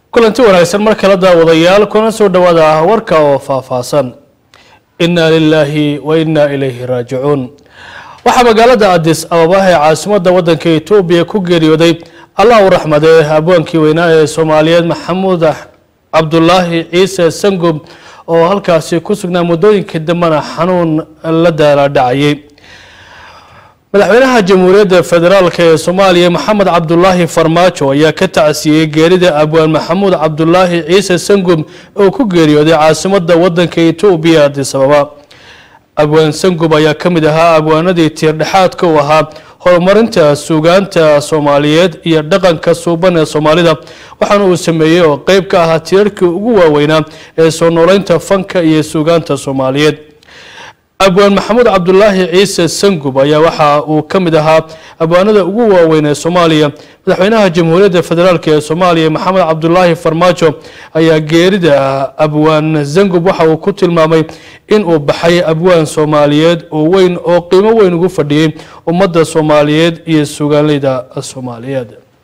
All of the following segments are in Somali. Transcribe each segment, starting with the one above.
kulanti wanaagsan mar kale daawadayaal kuna soo dhowaada warka oo faahfaahsan inaa lilaahi wa inaa ilayhi raajicuun waxaa magaalada adis ababa ee caasimadda waddanka etoobiya ku geeriyooday allah u raxmadee abwaankii weynaa ee soomaaliyeed maxamuud cabdulaahi ciise sangub oo halkaasi ku sugnaa muddooyinkii dambena xanuun la daaladhacayay madaxweynaha jamhuuriyadda federaalk ee soomaaliya maxamed cabdulaahi farmaajo ayaa ka tacsiyey geerida abwaan maxamuud cabdulaahi ciise sangub oo ku geeriyooday caasimadda waddanka etoobiya adis ababa abwaan sangub ayaa ka mid ahaa abwaanadii tiirdhexaadka u ahaa horumarinta suugaanta soomaaliyeed iyo dhaqanka suuban ee soomaalida waxaana uu sameeyey oo qeyb ka ahaa tiirarkii ugu waaweynaa ee soo nooleynta fanka iyo suugaanta soomaaliyeed abwaan maxamuud cabdulaahi ciise sangub ayaa waxa uu ka mid ahaa abwaanada ugu waaweyn ee soomaaliya madaxweynaha jamhuuriyadda federaalk ee soomaaliya maxamed cabdulaahi farmaajo ayaa geerida abwaan sangub waxa uu ku tilmaamay in uu baxay abwaan soomaaliyeed oo weyn oo qiimo weyn ugu fadhiyey ummadda soomaaliyeed iyo sugaanleyda soomaaliyeed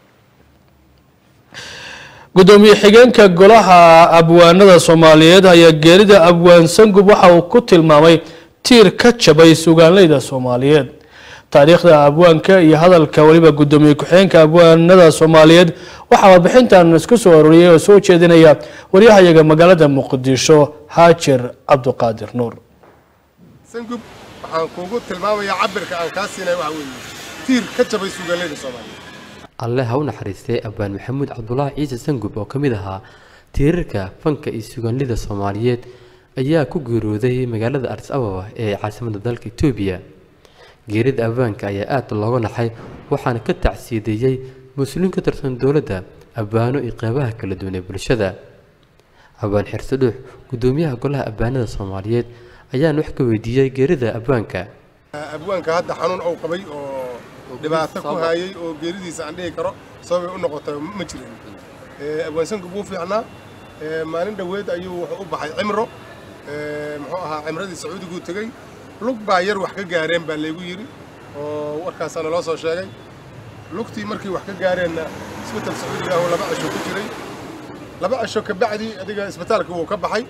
gudoomiye xigeenka golaha abwaanada soomaaliyeed ayaa geerida abwaan sangub waxa uu ku tilmaamay tiir ka jabay sugaanleyda soomaaliyeed taariikhda abwaanka iyo hadalka weliba gudoomiye ku-xigeenka abwaanada soomaaliyeed waxaa warbixintan isku soo arooriyay oo soo jeedinaya waryahayaga magaalada muqdisho haajir cabduqaadir nuur sangub waxaan kuugu tilmaamayaa cabirka aan kaa siinay waxa weeye tiir ka jabay sugaanleyda soomaaliyeed alle ha u naxariistay abwaan maxamuud cabdulaahi ciise sangub oo ka mid ahaa tiirarka fanka iyo sugaanlida soomaaliyeed ayaa ku geerooday magaalada adis ababa ee caasimadda dalka etoobiya geerida abwaanka ayaa aad looga naxay waxaana ka tacsiideeyey mas-uuliin ka tirsan dowladda abwaano iyo qeybaha kala duwan ee bulshada abwaan xirse dhuux gudoomiyaha golaha abwaanada soomaaliyeed ayaana wax ka weydiiyey geerida abwaanka abwaanka hadda xanuun uu qabay oo dhibaato ku hayay oo geeridiisa aan dhihi karo sababay u noqotay ma jirin abwaan sangub wuu fiicnaa maalin dhoweed ayuu wuxuu u baxay cimro muxuu ahaa cimradii sacuudiguu tegey lug baa yar wax ka gaareen baa laygu yidhi oo warkaasaana loo soo sheegay lugtii markii wax ka gaareenna isbital sacuudiga ahuu laba cisho ku jiray laba cisho ka bacdi adiga isbitaalka wuu ka baxay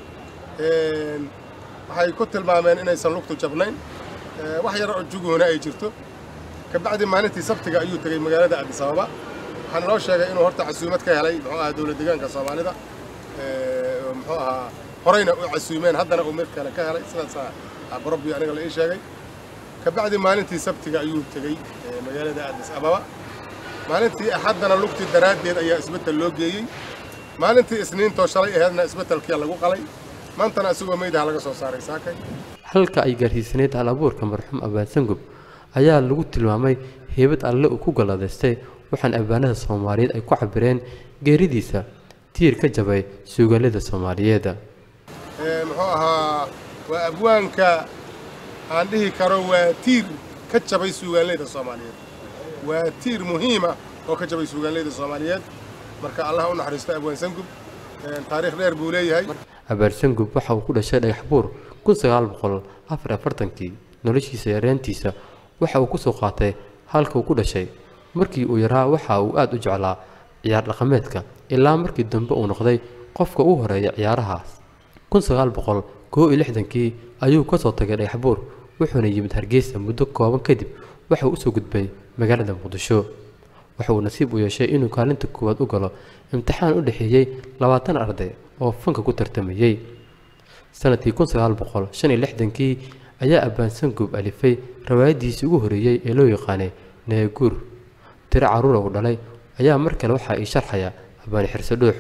waxay ku tilmaameen inaysan lugtu jabnayn wax yar oo juguhuna ay jirto ka bacdi maalintii sabtiga ayuu tegey magaalada addis ababa waxaana loo sheegay inuu horta casuumad ka helay muxuu ahaa dowlad deegaanka soomaalida muxuu ahaa horeyna u casuumeen haddana uu mid kale ka helay sidaasaa barobbi aniga la ii sheegay ka bacdi maalintii sabtiga ayuu tegey magaalada addis ababa maalintii axaddana lugtii daraaddeed ayaa isbetel loo geeyey maalintii isniintoo shalay aheedna isbetelkii lagu qalay maantana isagoo meydaha laga soo saaray saakay halka ay gaarsiisanayd hal abuurka marxuum abaan sangub ayaa lagu tilmaamay heybad alle uu ku galladaystay waxaana abwaanada soomaaliyeed ay ku cabireen geeridiisa tiir ka jabay suugaalada soomaaliyeed muxuu ahaa waa abwaanka aan dhihi karo waa tiir ka jabay suugaanleyda soomaaliyeed waa tiir muhiima oo ka jabay suugaanleyda soomaaliyeed marka allah u naxariisto abwaan sangub taariikh dheer buu leeyahay abaan sangub waxa uu ku dhashay dhagax buur kun sagaal boqol afar afartankii noloshiisa yareantiisa waxa uu ku soo qaatay halka uu ku dhashay markii uu yaraa waxa uu aad u jeclaa ciyaar dhaqameedka ilaa markii dambe uu noqday qofka u horeeya ciyaarahaas kun sagaal boqol koo iyo lixdankii ayuu ka soo tagay dhagaxbuur wuxuuna yimid hargeysa muddo kooban kadib waxa uu usoo gudbay magaalada muqdisho waxa uu nasiib u yeeshay inuu kaalinta koowaad u galo imtixaan u dhexeeyey labaatan arday oo fanka ku tartamayey sanadkii kun sagaal boqol shan iyo lixdankii ayaa abbaan sangub alifay rawaayadiisii ugu horreeyey ee loo yaqaanay neeguur tiro carruura uu dhalay ayaa mar kale waxaa ii sharxaya abbaan xirse dhuux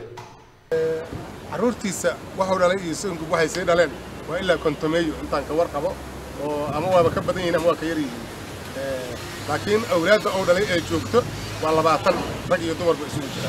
carruurtiisa waxuu dhalay iyo sangub waxay sii dhaleen waa ilaa kontomeeyo intaan ka war qabo oo ama waaba ka badan yihiin ama waa ka yar yihiin laakiin awlaadda uu dhalay ee joogto waa labaatan rag iyo dumarba isugu jira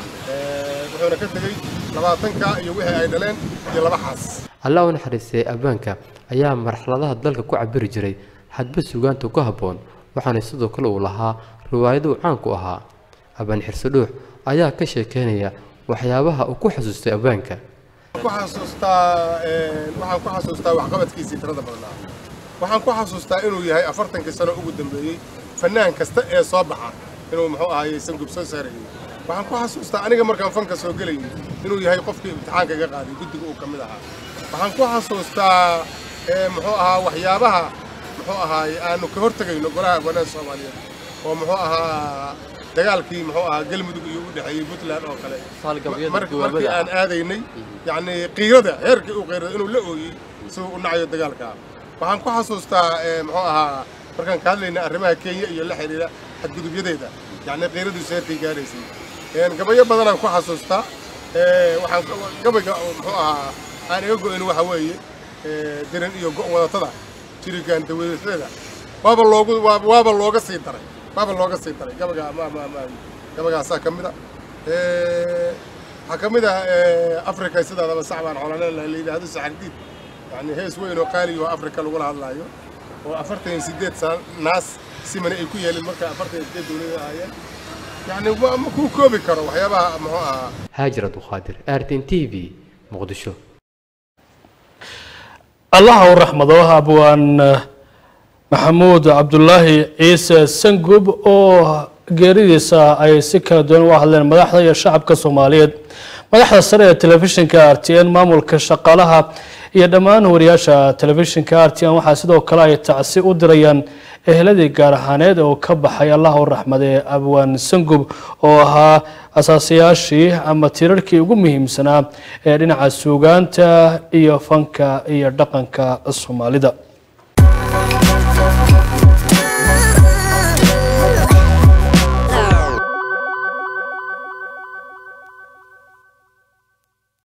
wuxuuna ka tegey labaatanka iyo wixii ay dhaleen iyo laba xaas allah u naxariistay abbaanka ayaa marxaladaha dalka ku cabiri jiray hadba sugaanta ku habboon waxaana sidoo kale uu lahaa riwaayado uu caan ku ahaa abbaan xirse dhuux ayaa ka sheekeynaya waxyaabaha uu ku xasuustay abbaanka ku xasuustaa waxaan ku xasuustaa waxqabadkiisii tirada badnaa waxaan ku xasuustaa inuu yahay afartankii sano ugu dambeeyey fanaan kasta ee soo baxa inuu muxuu ahaayey sangub soo saarayey waxaan ku xasuustaa aniga markaan fanka soo gelayay inuu yahay qofkii imtixaanka iga qaaday guddiga uu ka mid ahaa waxaan ku xasuustaa muxuu ahaa waxyaabaha muxuu ahaay aanu ka hortegayno golaha abwaanada soomaaliyeed oo muxuu ahaa dagaalkii muxuu ahaa galmudug iyo u dhexeeyey puntland oo kale markii aan aadaynay yacni qiirada heerkii uu qiirada inuu la ooyey siduu u nacayo dagaalka waxaan ku xasuustaa muxuu ahaa markaan ka hadlaynay arrimaha kenya iyo la xidhiidha xadgudubyadeeda yacni qiiradiisu heerkay gaadhaysay gabayo badanaan ku xasuustaa waxaan gabayga muxuu ahaa aan iga go'in waxa weeye diran iyo go' wadatada jirigaan dawladeeda waaba loogu waaba looga sii daray waaba looga sii daray gabaga ma ma ma gabagaasaa ka mid a waxaa ka mid ah africa sidaadaba sacbaan xolaneen la yidhaahdo saxardiid yani hees weyn oo qaali oo africa lagula hadlaayo oo afartan iyo sideed sana naas simani ay ku yeelin marka afartan iyo sideed dawlada ahaayeen يعني ما كو كوبي كرو وحيابها محوها haajir abduqaadir artin t v muqdisho allaha u raxmado abwaan maxamuud cabdulaahi ciise sangub oo geeridiisa ay si kala duwan uga hadleen madaxda iyo shacabka soomaaliyeed madaxda sare ee telefishinka r t n maamulka shaqaalaha iyo dhammaan wariyaasha telefishinka r t n waxaa sidoo kale ay tacsi u dirayaan eheladii gaar ahaaneed oo ka baxay allaha u raxmade abwaan sangub oo ahaa asaasayaashii ama tirarkii ugu muhiimsanaa ee dhinaca suugaanta iyo fanka iyo dhaqanka soomaalida